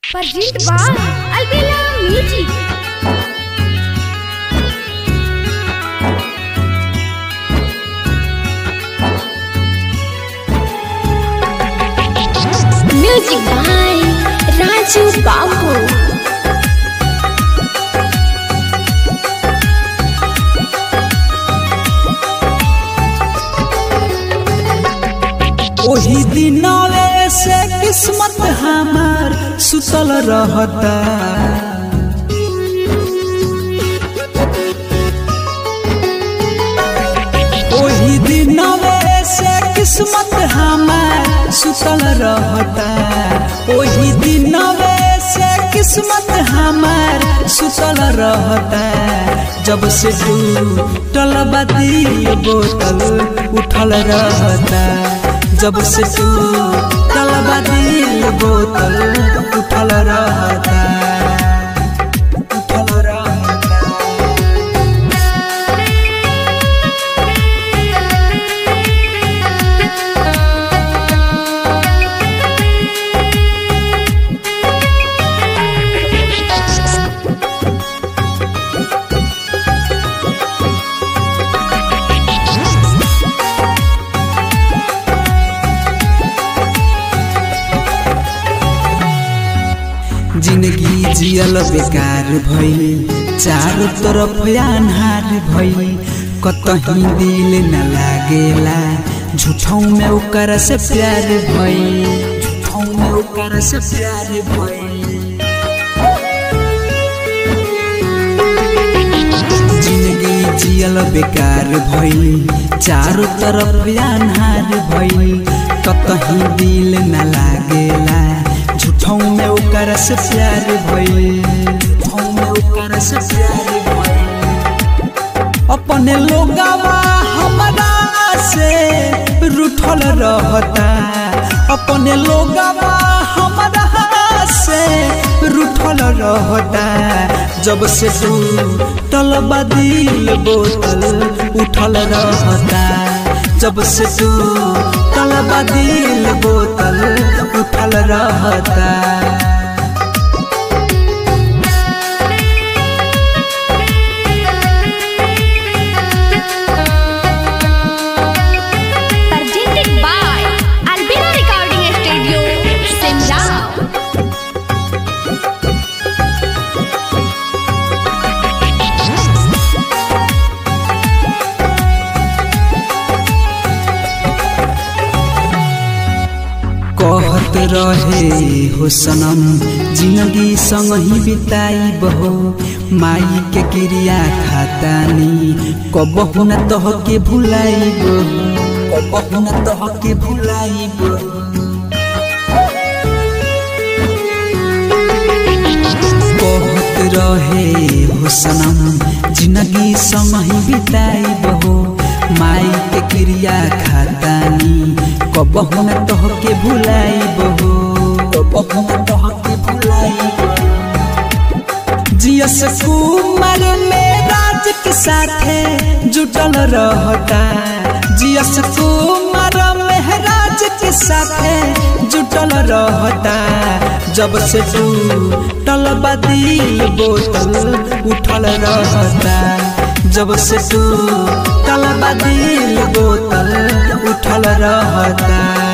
Present by Albina Music. Music by Raju Babu. ओही दिनवे से किस्मत हमार सुतल रहता ओही दिनवे से किस्मत हमार सुतल रहता ओही दिनवे से किस्मत हमार सुतल रहता जब से टूटल बाती बोतल उठल रहता जब से टूटल बाती बोतल उठल रहता उठल रहता जिंदगी जियल बेकार भइल चारों तरफ अन्हार भइल कतही दिल न लागेला झूठों में ओकर से प्यार भइल झूठों में ओकर से प्यार भइल जिंदगी जियल बेकार भइल चारों तरफ अन्हार भइल कतही दिल न लागेला झूठों में ओकर से प्यार भइल झूठों में ओकर से प्यार भइल अपने लोगवा हमरा से रूठल रहता अपने लोगवा हमरा से रूठल रहता जब से टूटल बदिल बोतल उठल रहता जब से टूटल बदिल बोतल उठल रहता Presented by Albina Recording Studio, Simla. कहत रहे हो सनम जिंदगी संग ही बिताई बहो माई के क्रिया खातानी कबहु न तह के भुलाई कबहु न तह के भुलाई कहत रहे हो सनम जिंदगी संग ही बिताई बहो माई के क्रिया खातानी कबहु न तह के भुलाई बहो कबहु न तह के भुलाई जियस कुमार में राज के साथे जुटल रहता जियस कुमार में राज के साथे जुटल रहता जब से टूटल बदिल बोतल उठल रहता जब से टूटल बदिल बोतल उठल रहता